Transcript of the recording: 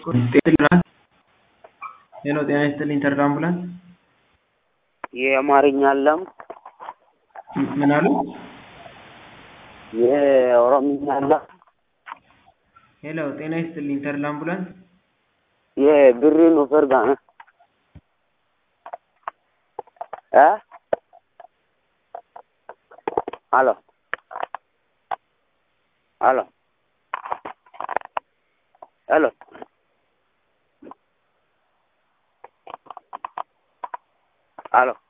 ጤና ሄሎ ጤና ይስጥልኝ ተድላ አምቡላንስ የአማርኛ አለም ምን አሉ? የኦሮምኛ አለም ሄሎ ጤና ይስጥልኝ ተድላ አምቡላንስ የብሪ ኑፈር ጋነ እ አሎ አሎ ሄሎ አሎ